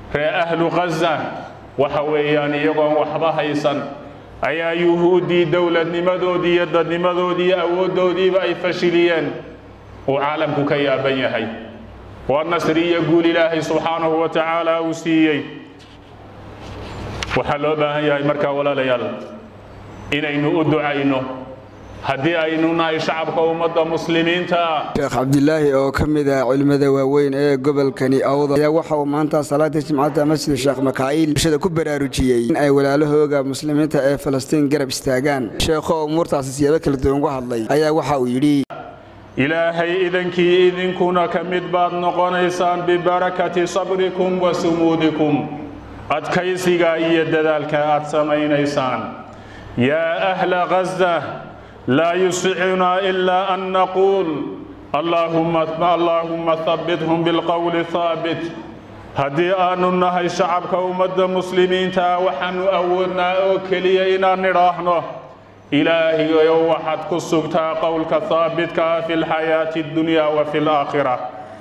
ree ahlu khaza waxa weeyaan iyagoon waxba haysan ayaa yuhuuddii dowladnimadoodii iyo dadnimadoodii iyo awooddoodiiba ay fashiliyeen uu caalamku ka yaaban yahay waa nasri iyo guul ilaahay subxaanahu wa tacaala uu siiyey waxaa loo baahan yahay markaa walaalayaal inaynu u ducayno haddii aynu nahay shacabka ummadda muslimiinta sheekh cabdilaahi oo ka mid ah culimmada waaweyn ee gobolkani awda ayaa waxa uu maanta salaadii jimcada masjid sheekh makaa'iil bulshada ku baraarujiyey in ay walaalahooga muslimiinta ee falastiin garab istaagaan sheekho umuurtaasi siyaabo kala duwan uga hadlay ayaa waxa uu yidhi ilaahay idankii idinkuna ka mid baad noqonaysaan bibarakati sabrikum wa sumuudikum adkaysiga iyo dadaalka aad samaynaysaan yaa ahla ghaza laa yusicunaa ilaa an naquul allaahumma habbithum bilqowli haabit haddii aanu nahay shacabka ummadda muslimiintaa waxaannu awoodnaa oo keliya inaan nidhaahno ilaahayow waxaad ku sugtaa qowlka haabitka ah fi lxayaati addunya wa fi laakhira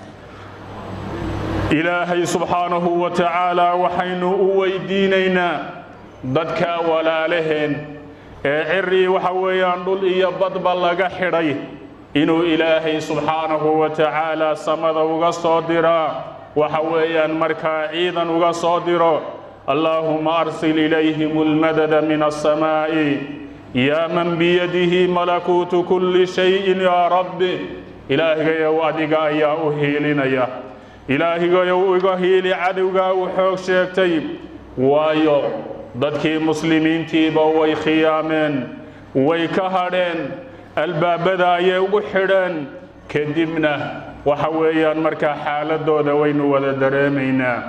ilaahay subxaanahu wa tacaala waxaynu u weydiinaynaa dadka walaalaheen ee cirii waxa weeyaan dhul iyo badba laga xidhay inuu ilaahay subxaanahu wa tacaala samada uga soo diraa waxa weeyaan markaa ciidan uga soo diro allaahuma arsil ilayhim almadada min alsamaa'i yaa man biyadihi malakuutu kulli shayin yaa rabbi ilaahigayow adiga ayaa u hiilinaya ilaahigayow iga hiili cadowgaa uu xoog sheegtay waayo dadkii muslimiintiiba way khiyaameen way ka hadheen albaabada ayay ugu xidheen kadibna waxa weeyaan markaa xaaladooda waynu wada dareemaynaa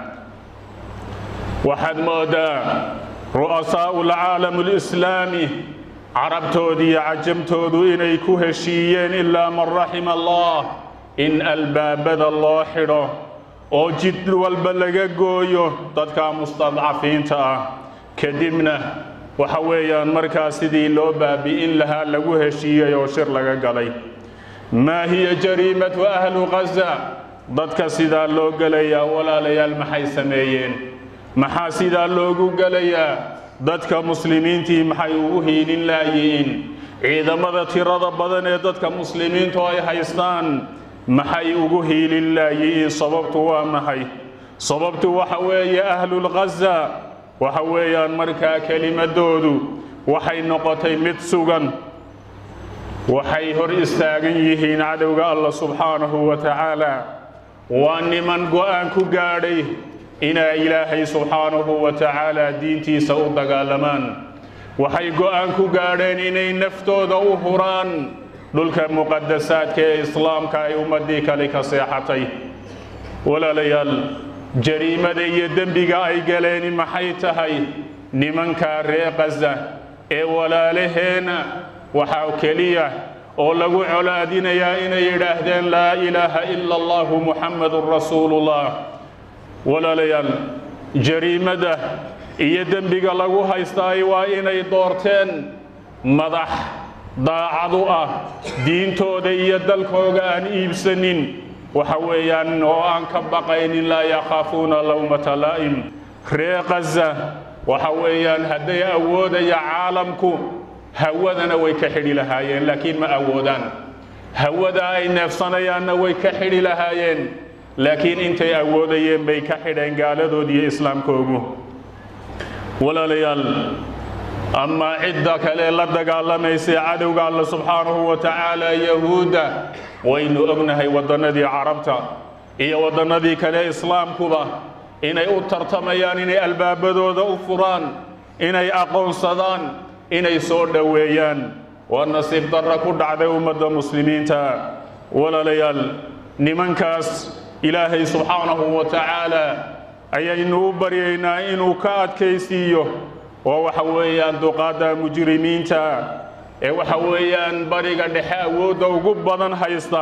waxaad moodaa ru'asaa'u alcaalam alislaami carabtoodu iyo cajamtoodu inay ku heshiiyeen ilaa man raxima allah in albaabada loo xidho oo jid walba laga gooyo dadka mustadcafiinta ah kadibna waxa weeyaan markaa sidii loo baabi'in lahaa lagu heshiiyey oo shir laga galay maa hiya jariimatu ahlu khaza dadka sidaa loo gelayaa walaalayaal maxay sameeyeen maxaa sidaa loogu gelayaa dadka muslimiintii maxay ugu hiilin laayihiin ciidamada tirada badan ee dadka muslimiintu ay haystaan maxay ugu hiilin laayihiin sababtu waa maxay sababtu waxa weeye ahlulkhaza waxa weeyaan markaa kelimadoodu waxay noqotay mid sugan waxay hor istaagan yihiin cadowga allah subxaanahu wa tacaala waa niman go'aan ku gaadhay inay ilaahay subxaanahu wa tacaala diintiisa u dagaalamaan waxay go'aan ku gaadheen inay naftooda u huraan dhulka muqadasaadka ee islaamka ay ummaddii kale ka seexatay walaalayaal jariimada iyo dembiga ay galeen maxay tahay nimanka ree khaza ee walaalaheena waxaa keliya oo lagu colaadinayaa inay yidhaahdeen laa ilaaha ila allahu muxammadun rasuulullah walaalayaal jariimada iyo dembiga lagu haystaay waa inay doorteen madax daacadu ah diintooda iyo dalkooga aan iibsanin waxa weeyaan oo aan ka baqaynin laa yakhaafuuna lowmata laa'im ree khaza waxa weeyaan hadday awoodaya caalamku hawadana way ka xidhi lahaayeen laakiin ma awoodaan hawada ay neefsanayaanna way ka xidhi lahaayeen laakiin intay awoodayeen bay ka xidheen gaaladood iyo islaamkoogu walaalayaal amaa cidda kale la dagaalamaysa cadowga alla subxaanahu wa tacaala yahuudda waynu ognahay waddannadii carabta iyo waddannadii kale islaamkuba inay u tartamayaan inay albaabadooda u furaan inay aqoonsadaan inay soo dhoweeyaan waa nasiib darra ku dhacday ummadda muslimiinta walaalayaal nimankaas ilaahay subxaanahu wa tacaala ayaynu u baryaynaa inuu ka adkaysiiyo oo waxa weeyaan duqaadda mujrimiinta ee waxa weeyaan bariga dhexe awoodda ugu badan haysta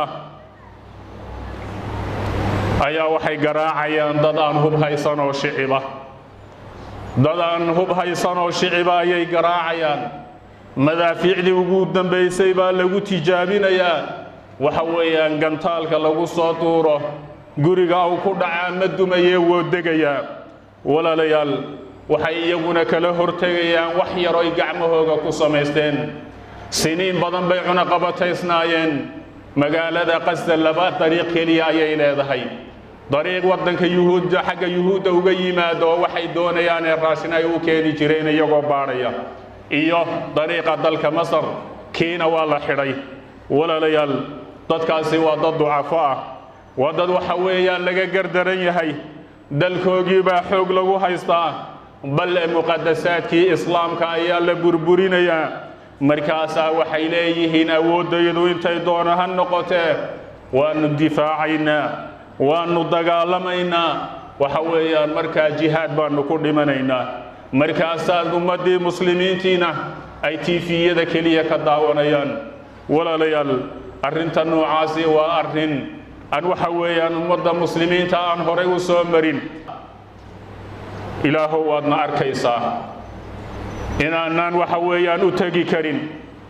ayaa waxay garaacayaan dad aan hub haysan oo shiciba dad aan hub haysan oo shiciba ayay garaacayaan madaafiicdii ugu dambaysay baa lagu tijaabinayaa waxa weeyaan gantaalka lagu soo tuuro guriga uu ku dhacaa ma dumayee woo degayaa walaalayaal waxay iyaguna kala hortegayaan wax yaroy gacmahooga ku samaysteen siniin badan bay cunaqabataysnaayeen magaalada qasda laba dariiq keliya ayay leedahay dariiq waddanka yuhuudda xagga yuhuudda uga yimaado oo waxay doonayaan ee raashin ay u keeni jireen iyagoo baadhaya iyo dariiqa dalka masar kiina waa la xidhay walaalayaal dadkaasi waa dad ducafo ah waa dad waxa weeyaan laga gardaran yahay dalkoogii baa xoog lagu haystaa bal muqadasaadkii islaamka ayaa la burburinayaa markaasaa waxay leeyihiin awooddayadu intay doona ha noqotee waannu difaacaynaa waannu dagaalamaynaa waxa weeyaan markaa jihaad baannu ku dhimanaynaa markaasaad ummaddii muslimiintiina ay tiifiyada keliya ka daawanayaan walaalayaal arrinta noocaasi waa arrin aan waxa weeyaan ummadda muslimiinta aan horay u soo marin ilaahow waadna arkaysaa inaanaan waxa weeyaan u tegi karin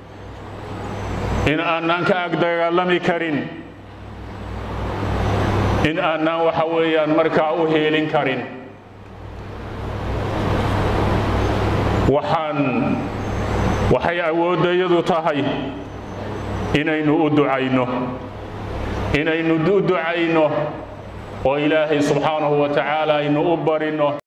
in aanaan ka ag dagaalami karin in aanaan waxa weeyaan markaa u heelin karin waxaan waxay awooddayadu tahay inaynu u ducayno inaynu u ducayno oo ilaahay subxaanahu wa tacaala aynu u barino